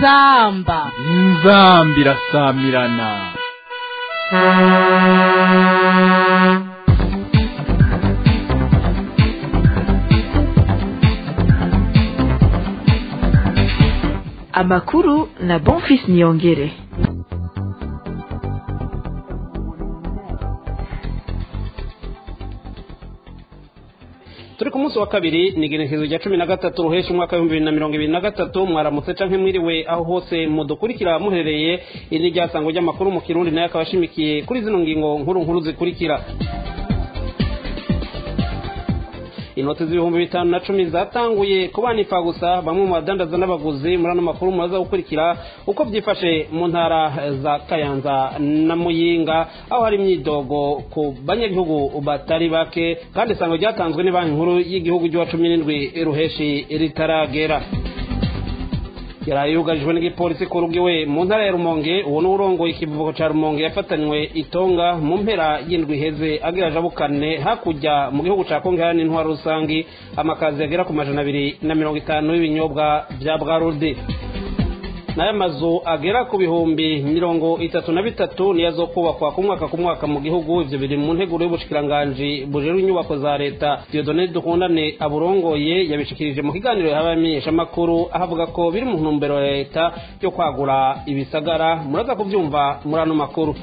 inzamba inzamba irasamirana amakuru na bonfis niyongere turi ku munsi wa kabiri ni igenekerezo rya cumi na gatatu ruhesha umwaka w'ibihumbi bibiri na mirongo ibiri na gatatu mwaramutse canke mwiriwe aho hose mudukurikira muherereye iri ni ryasango ry'amakuru mu kirundi nayo akaba ashimikiye kuri zino ngingo nkuru nkuru zikurikira inoti z'ibihumbi bitanu na cumi zatanguye kubanika gusa bamwe mu badandaza n'abaguzi muri ano makuru muraza gukurikira uko byifashe mu ntara za kayanza na muyinga aho hari imyidogo ku banyagihugu batari bake kandi isango ryatanzwe ni banki nkuru y'igihugu ry'uwa cumi n'indwi ruheshi ritaragera yaraye yugarijwe n'igipolisi ku rugo iwe mu ntara ya rumonge uwo ni urongoye ikivuko ca rumonge yafatanywe itonga mu mpera y'indwi iheze agira ajabukane hakurya mu gihugu ca kongo hari n'intwaro rusangi amakazi yagera ku majana abiri na mirongo itanu y'ibinyobwa vya bwarudi nayo amazu agera ku bihumbi mirongo itatu na bitatu niyo azokubakwa ku mwaka ku mwaka mu gihugu ivyo biri mu nteguro y'ubushikiranganji bujejwe inyubako za leta diodone dukundane aburongoye yabishikirije mu kiganiro yahaye abamenyeshamakuru aho avuga ko biri mu ntumbero ya leta yo kwagura ibisagara muraza kuvyumva muri ano makuru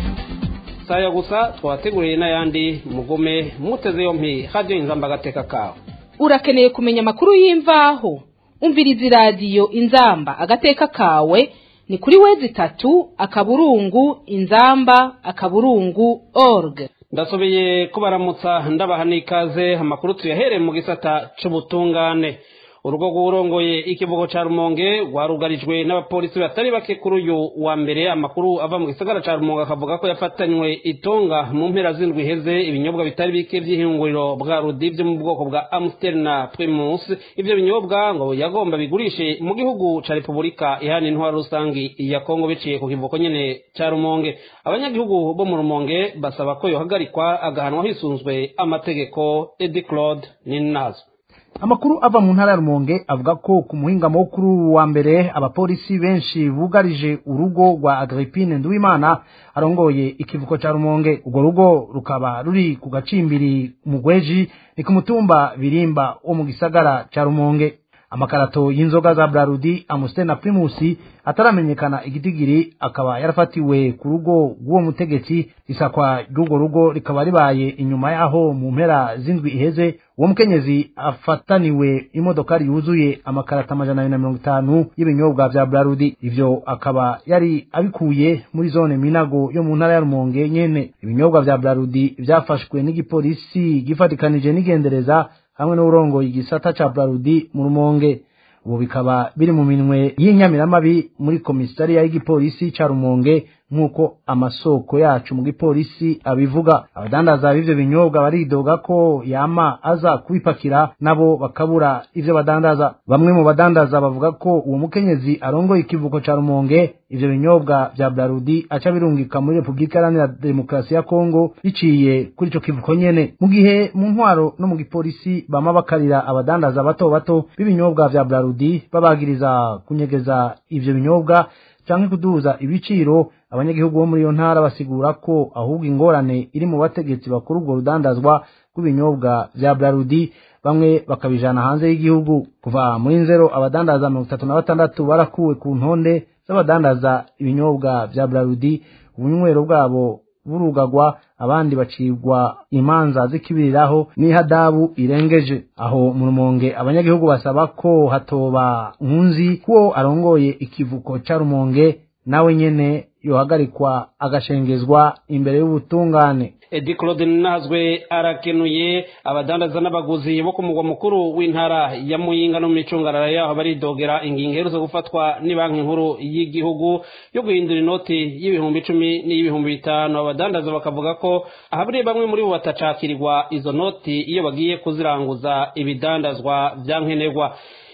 saya gusa twabateguriye n'ayandi mugume muteze yompi radiyo inzamba agateka kawe urakeneye kumenya amakuru y'imvaho umviriza iradiyo inzamba agateka kawe ni kuri wezi itatu akaburungu inzamba akaburungu org ndasobeye kubaramutsa ndabaha n'ikaze amakuru tuyahereye mu gisata c'ubutungane urugo rw'urongoye ikivugo ca rumonge rwarugarijwe n'abapolisi batari bake kuri uyu wa mbere amakuru ava mu gisagara ca rumonge akavuga ko yafatanywe itonga mu mpera z'indwi iheze ibinyobwa bitari bike vy'ihinguriro bwa rudi vyo mu bwoko bwa amstel na primus ivyo binyobwa ngo yagomba bigurishe mu gihugu ca repubulika ihana intwaro rusangi ya kongo biciye ku kivuko nyene ca rumonge abanyagihugu bo mu rumonge basaba ko yohagarikwa agahanwa hisunzwe amategeko edi claude ninazo amakuru ava mu ntara ya rumonge avuga ko ku muhingamo wo kuri uwu wa mbere abapolisi benshi bugarije urugo rwa agripine nduwimana arongoye ikivuko ca rumonge urwo rugo rukaba ruri ku gacimbiri mugweji ni ku mutumba birimba wo mu gisagara ca rumonge amakarato y'inzoga za brarudi amustel na primusi ataramenyekana igitigiri akaba yarafatiwe ku rugo rw'uwo mutegetsi isakwa ry'urwo rugo rikaba ribaye inyuma yaho mu mpera z'indwi iheze uwo mukenyezi afataniwe imodokari yuzuye amakarata amajana abiri na mirongo itanu y'ibinyobwa vya brarudi ivyo akaba yari abikuye muri zone minago yo mu ntara ya rumonge nyene ibinyobwa vya brarudi vyafashwe n'igipolisi gifatikanije n'igendereza hamwe n'urongoye igisata ca brarudi mu rumonge ubu bikaba biri mu minwe y'inyamiramabi muri komisariya y'igipolisi ca rumonge nk'uko amasoko yacu mu gipolisi abivuga abadandaza b'ivyo binyobwa baridoga ko yama aza kubipakira nabo bakabura ivyo badandaza bamwe mu badandaza bavuga ko uwo mukenyezi arongoye ikivuko ca rumonge ivyo binyobwa vya brarudi aca birungika muri repubulika iharanira demokarasi ya kongo biciye kuri ico kivuko nyene mu gihe mu ntwaro no mu gipolisi bama bakarira abadandaza bato bato b'ibinyobwa vya brarudi babagiriza kunyegeza ivyo binyobwa canke kuduza ibiciro abanyagihugu bo muri iyo ntara basigura ko ahubwo ingorane iri mu bategetsi bakuru ubwo rudandazwa rw'ibinyobwa vya brarudi bamwe bakabijana hanze y'igihugu kuva muri nzero abadandaza mirongo itatu na batandatu barakuwe ku ntonde z'abadandaza ibinyobwa vya brarudi ubunywero bwabo burugagwa abandi bacibwa imanza zikibiriraho n'ihadabu irengeje aho mu rumonge abanyagihugu basaba ko hatoba nkunzi kuwo arongoye ikivuko ca rumonge nawe nyene yohagarikwa agashengezwa imbere y'ubutungane edi claude nazwe arakenuye abadandaza n'abaguzi bo ku mugwa mukuru w'intara ya muyinga no mu micungarara yaho baridogera ingingo iherutse gufatwa ni banki nkuru y'igihugu yo guhindura inoti y'ibihumbi icumi n'iy'ibihumbi bitanu abadandaza bakavuga ko ahaburiye bamwe muri bo batacakirirwa izo noti iyo bagiye kuziranguza ibidandazwa vya nkenerwa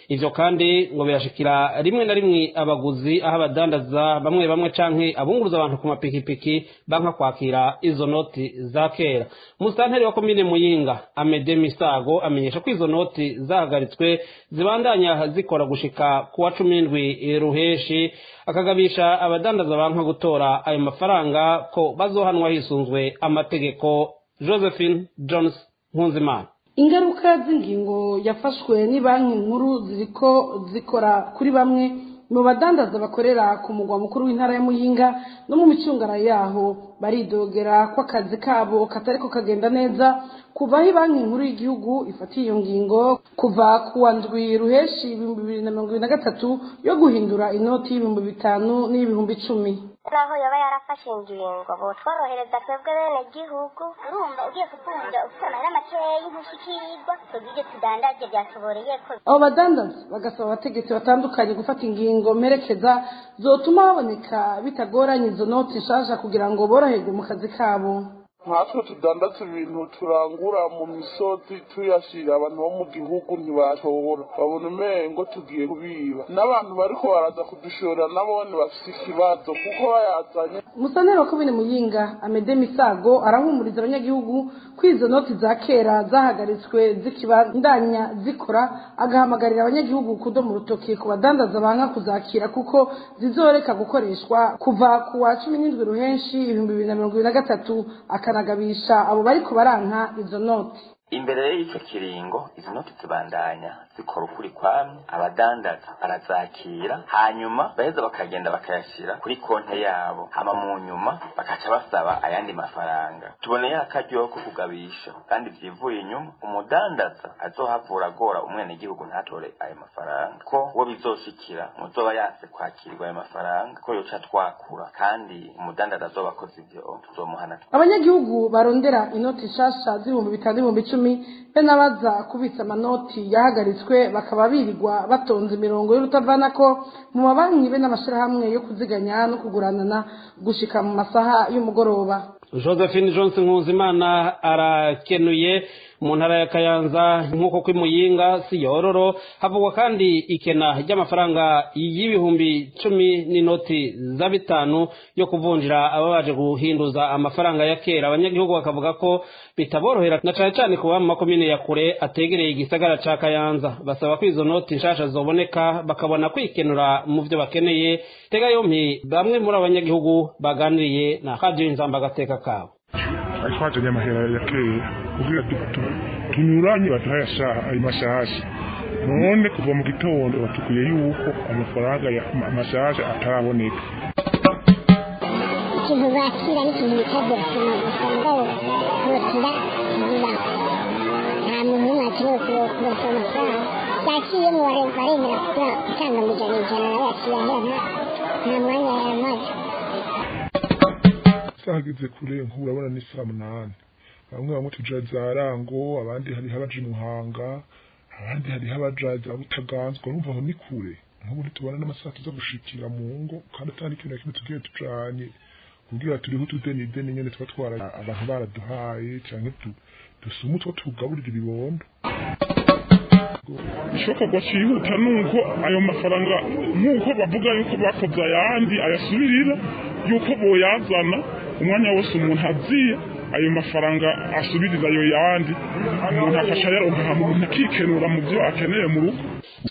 ivyo kandi ngo birashikira rimwe na rimwe abaguzi aho abadandaza bamwe bamwe canke abunguruza abantu ku mapikipiki banka kwakira izo noti za kera musitanteri wa komine muyinga amede misago amenyesha ko izo noti zahagaritswe zibandanya zikora gushika ku wa cumi n'indwi ruheshi akagabisha abadandaza banka gutora ayo mafaranga ko bazohanwa hisunzwe amategeko josephine jones nkunzimana ingaruka z'ingingo yafashwe ni banki nkuru ziriko zikora kuri bamwe mu badandaza bakorera ku mugwa mukuru w'intara ya muyinga no mu micungara yaho baridogera ko akazi kabo katariko kagenda neza kuva aho banki nkuru y'igihugu ifatiye iyo ngingo kuva ku wa ndwi ruheshi ibihumbi bibiri na mirongo ibiri na gatatu yo guhindura inoti y'ibihumbi bitanu n'iy'ibihumbi icumi naho yoba yarafashe ingingo botworohereza twebwe bene gihugu urumva ugiye kuvunja ufite amahera makeyi ntushikirwa tugire tudandaje byatuboreye ko abo badandaza bagasaba abategetsi batandukanye gufata ingingo mperekeza zotuma haboneka bitagoranye izo noti nshasha kugira ngo boroherwe mu kazi kabo nkatwe tudandaza ibintu turangura mu misozi tuyashyira abantu bo mu gihugu ntibashobora babona umengo tugiye kubiba n'abantu bariko baraza kudushora nabone bafise ikibazo kuko bayazanye umusaneri wa komine muyinga amede misago arahumuriza abanyagihugu ko izo noti za kera zahagaritswe zikibandanya zikora agahamagarira abanyagihugu kudomo urutoki ku badandaza banka kuzakira kuko zizoreka gukoreshwa kuva ku wa cumi n'indwi ruhenshi ibihumbi bibiri na mirongo ibiri na gatatu akanagabisha abo bariko baranka izo noti imbere y'icyo kiringo izi noti zibandanya zikora ukuri kwamwe abadandaza barazakira hanyuma baheza bakagenda bakayashyira kuri konte yabo hama mu nyuma bakaca basaba ayandi mafaranga tuboneye akaryoho ko kugabisha kandi byivuye inyuma umudandaza azohavura agora umwenegihugu ntatore ayo mafaranga ko uwo bizoshikira muzoba yanse kwakirwa ayo mafaranga ko yoca twakura kandi umudandaza azoba akoze ibyo tuzomuhana abanyagihugu barondera inoti nshasha z'ibihumbi bitanu n'ibihumbi icumi be n'abaza kubitsa amanoti yahagaritswe bakaba birirwa batonze imirongo y'urutavanako mu mabanki be n'amashyirahamwe yo kuziganya no kuguranana gushika mu masaha y'umugoroba josephine johnson nkuzimana arakenuye mu ntara ya kayanza nk'uko kw'imuyinga si yororo havugwa kandi ikena ry'amafaranga y'ibihumbi cumi n'inoti za bitanu yo kuvunjira aba baje guhinduza amafaranga ya kera abanyagihugu bakavuga ko bitaborohera na cane cane kuba mu makomine ya kure ategereye igisagara ca kayanza basaba ko izo noti nshasha zoboneka bakabona kwikenura mu vyo bakeneye tega yompi bamwe muri abanyagihugu baganiriye na radio inzamba agateka kabo twajanye amahera ya kera kugira tunyuranye baduhaye ayo mashasha none kuva mu gitondo batukuye yuko amafaranga mashasha ataraboneka ikintu bakira n'ikintu bitabye basoma gusa mugabo kurotira bibaho nta muntu n'umwe akeneye kurosoma amafaranga yakiyemo baremera kugira gutanga mu ijana ijana nawe yakira ahera nta mwanya yamaze zageze kure nk'ubu urabona ni saa munani bamwe bamwe tuja za rango abandi hariho abaja imuhanga abandi hariho abaja za butaganzwa urumva aho ni kure nk'ubu ntitubona n'amasaha tuza gushikira mu ngo kandi atari ikintu na kimwe tugiye tujanye kugira turiho utudeni deni nyene tuba twara abantu baraduhaye canke dusuma utwo tugaburira ibibondo ishokorwa cihuta nuko ayo mafaranga nk'uko bavuga yuko bakoze ayandi ayasubirira yuko boyazana umwanya wose umuntu aziye ayo mafaranga asubiriza ayo yandi umuntu afasha yaronka ahantu umuntu akikenura mu byo akeneye mu rugo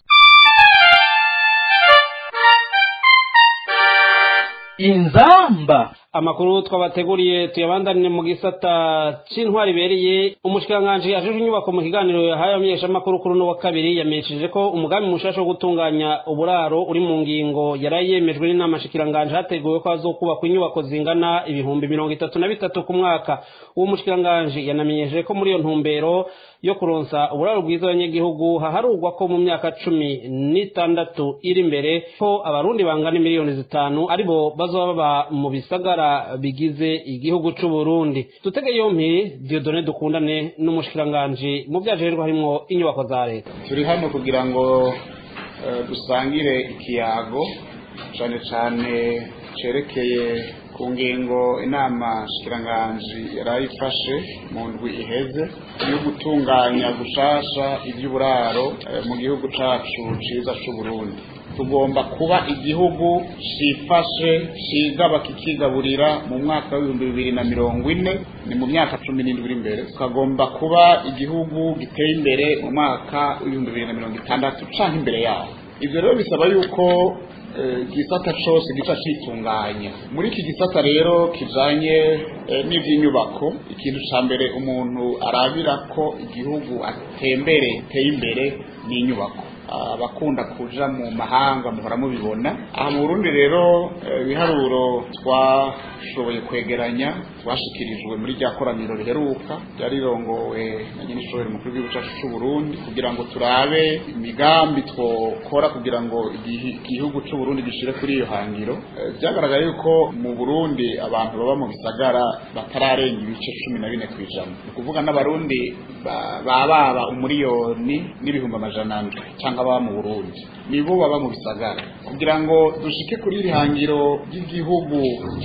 inzamba amakuru twabateguriye tuyabandanire mu gisata c'intwari ibereye umushikiranganji ajejwe inyubako mu kiganiro yahaye abamenyeshamakuru kuri uno wa kabiri yamenyesheje ko umugambi mushasha wo gutunganya uburaro uri mu ngingo yari yemejwe n'inama nshikiranganji hateguwe ko hazokubakwa inyubako zingana ibihumbi mirongo itatu na bitatu ku mwaka uwo mushikiranganji yanamenyesheje ko muri iyo ntumbero yo kuronsa uburaro bwiza abanyagihugu haharurwa ko mu myaka cumi n'itandatu iri imbere ko abarundi bangana miliyoni zitanu aribo bazoba baba mu bisagara bigize igihugu c'u Burundi dutege yompi Dieudonne dukundane n'umushikiranganje mu vyajerwa harimwo inyubako za leta turi hano kugira ngo dusangire ikiyago cane cane cerekeye ku ngingo inama shikiranganji yarayifashe mu ndwi iheze yo gutunganya gushasha iby'uburaro mu gihugu cacu ciza c'uburundi tugomba kuba igihugu cifashe cigaba kikigaburira mu mwaka w'ibihumbi bibiri na mirongo ine ni mu myaka cumi n'indwi iri imbere tukagomba kuba igihugu giteye imbere mu mwaka w'ibihumbi bibiri na mirongo itandatu canke imbere yaho ivyo rero bisaba yuko igisata cose gica citunganya muri iki gisata rero kijanye n'ivy'inyubako ikintu ca mbere umuntu arabira ko igihugu atembere teye imbere n'inyubako abakunda kuja mu mahanga muhora mubibona aha mu Burundi rero ibiharuro twashoboye kwegeranya twashikirijwe muri rya koraniro riheruka ryarirongowe na nyine ishobora mukuru w'igihugu cyacu cy'u Burundi kugira ngo turabe imigambi twokora kugira ngo igihugu cy'u Burundi gishire kuri iyo hangiro byagaragaye yuko mu Burundi abantu baba mu bisagara batararenga ibice cumi na bine ku ijana ni ukuvuga n'abarundi bababa umuriyoni n'ibihumbi amajana ndwi cyangwa baba mu Burundi nibo baba mu bisagara kugira ngo dushike kuri iri hangiro ry'igihugu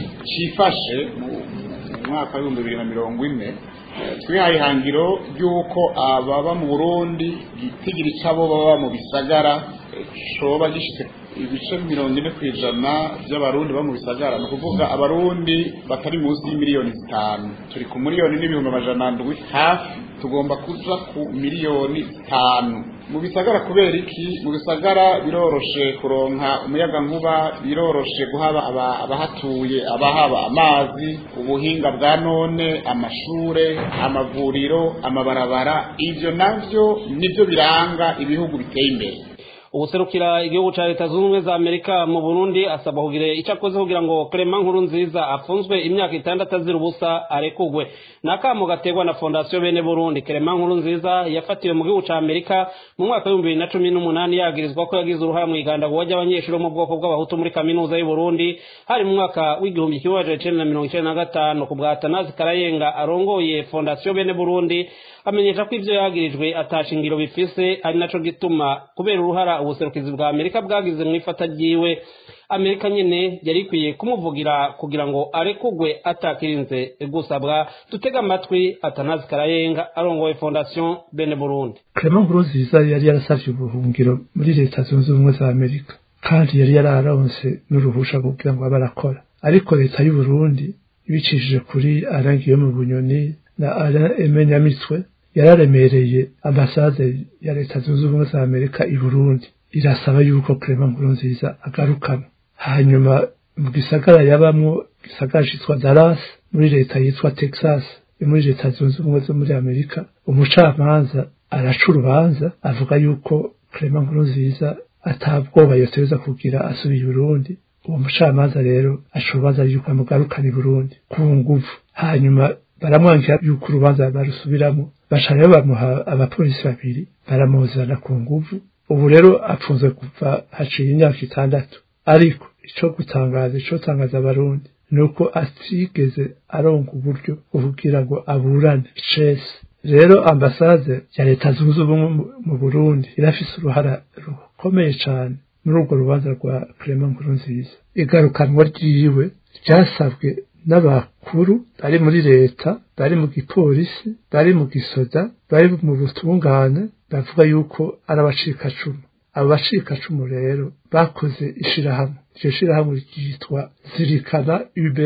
cifashe mu mwaka w'ibihumbi bibiri na mirongo ine twihaye ihangiro ry'uko ababa mu burundi gitigira icabo baba mu bisagara coba gishitse ibice mirongo ine ku ijana by'abarundi baba mu bisagara ni ukuvuga abarundi batari munsi y'imiliyoni zitanu turi ku miliyoni n'ibihumbi amajana ndwi hafi tugomba kuja ku miliyoni zitanu mu bisagara kubera iki mu bisagara biroroshe kuronka umuyaga nkuba biroroshe guhaba abahatuye abahaba amazi ubuhinga bwa none amashure amavuriro amabarabara ivyo navyo nivyo biranga ibihugu biteye imbere ubuserukira igihugu ca leta zunze ubumwe za amerika mu burundi asaba kugira ico akoze kugira ngo clement nkuru nziza afunzwe imyaka itandatu azira ubusa arekugwe ni akamo gaterwa na fondasiyo bene burundi clement nkuru nziza yafatiwe mu gihugu ca amerika mu mwaka w'ibihumbi bibiri na cumi n'umunani yagirizwa ko yagize uruhare mu igandagurwa ry'abanyeshuri bo mu bwoko bw'abahutu muri kaminuza y'u burundi hari mu mwaka w'igihumbi kimwe amajana icenda na mirongo icenda na gatanu ku bwa atanazi karayenga arongoye fondasiyo bene burundi amenyesha ko ivyo yagirijwe atashingiro bifise ari naco gituma kubera uruhara ubuserukizi bwa amerika bwagize mu ifata ryiwe amerika nyene yari ikwiye kumuvugira kugira ngo arekugwe atakirinze gusabwa dutega amatwi atanazi karayenga arongoye fondation bene burundi clement nkurunziza yari yarasavye ubuhungiro muri leta zunze ubumwe za amerika kandi yari yararonse n'uruhusha kugira ngo abe arakora ariko leta y'uburundi ibicishije kuri arangiye mu bunyoni na ara emenyamitwe yararemereye ambasade ya leta zunze ubumwe za amerika i burundi irasaba yuko clement nkurunziza agarukana hanyuma mu gisagara yabamwo gisagara citwa dallas muri leta yitwa texas muri leta zunze ubumwe zo muri amerika umucamanza araca urubanza avuga yuko clement nkurunziza atabwoba yoteza kugira asubiye i burundi uwo mucamanza rero aca urubanza yuko amugarukana i burundi ku nguvu hanyuma baramwangira yuko urubanza barusubiramo baca rero bamuha abapolisi babiri baramuzana ku nguvu ubu rero apfunze kuva haciye imyaka itandatu ariko ico gutangaza ico tangaza abarundi nuko atigeze aronka uburyo kugira ngo aburane icese rero ambasade ya leta zunze ubumwe mu burundi irafise uruhara rukomeye cane muri urwo rubanza rwa clement nkurunziza igarukanwa ryiwe ryasabwe n'abakuru bari muri leta bari mu gipolisi bari mu gisoda bari mu butungane bavuga yuko ari abacikacumu abo bacikacumu rero bakoze ishirahamwe iryo shirahamwe ryitwa zirikana ube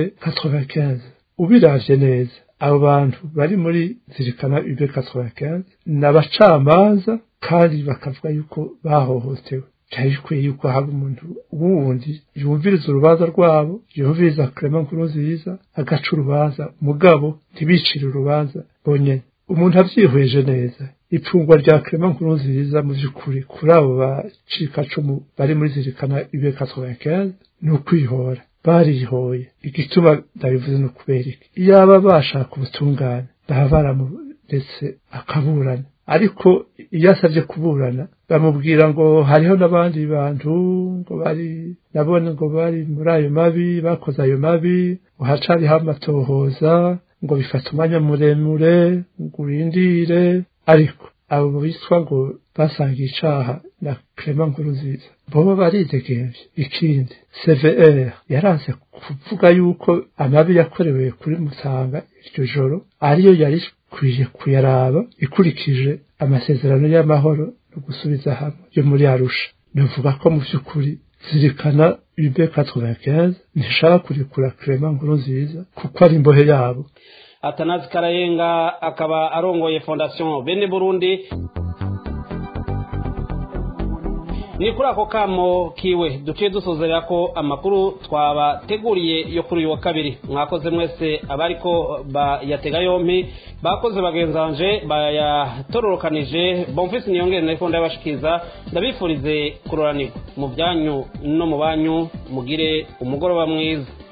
95 ubiravye neza abo bantu bari muri zirikana ube 95 ni abacamanza kandi bakavuga yuko bahohotewe byari bikwiye yuko haba umuntu wundi yumviriza urubanza rwabo yumviriza clement nkurunziza agaca urubanza mugabo ntibicire urubanza bonyene umuntu avyihweje neza ipfungwa rya clement nkurunziza mu vy'ukuri kuri abo bacikacumu bari muri zirikana ibe 95 ni ukwihora barihoye igituma ndabivuze no kubera iki iyaba bashaka ubutungane baba baramuretse akaburana ariko iyo asabye kuburana bamubwira ngo hariho n'abandi bantu ngo bari nabone ngo bari muri ayo mabi bakoze ayo mabi ngo hacariho amatohoza ngo bifata umwanya muremure ngo urindire ariko abo bitwa ngo basangiye icaha na Clement Nkurunziza bobo baridegemvye ikindi CVR yaranse kuvuga yuko amabi yakorewe kuri Mutanga iryo joro ariyo yari kwiye kuyaraba ikurikije amasezerano y'amahoro no gusubiza hamwe yo muri Arusha bivuga ko mu by'ukuri zirikana UB 95 ntishaka kurekura Clement Nkurunziza kuko ari imbohe yabo atanazi karayenga akaba arongoye fondation bene burundi ni kuri ako kamo kiwe duciye dusozera ko amakuru twabateguriye yo kuri uyu wa kabiri mwakoze mwese abariko bayatega yompi bakoze bagenzanje bayatororokanije bomfisi niyongere na ifonda y'abashikiza ndabifurize kuroranirwa mu byanyu no mu banyu mugire umugoroba mwiza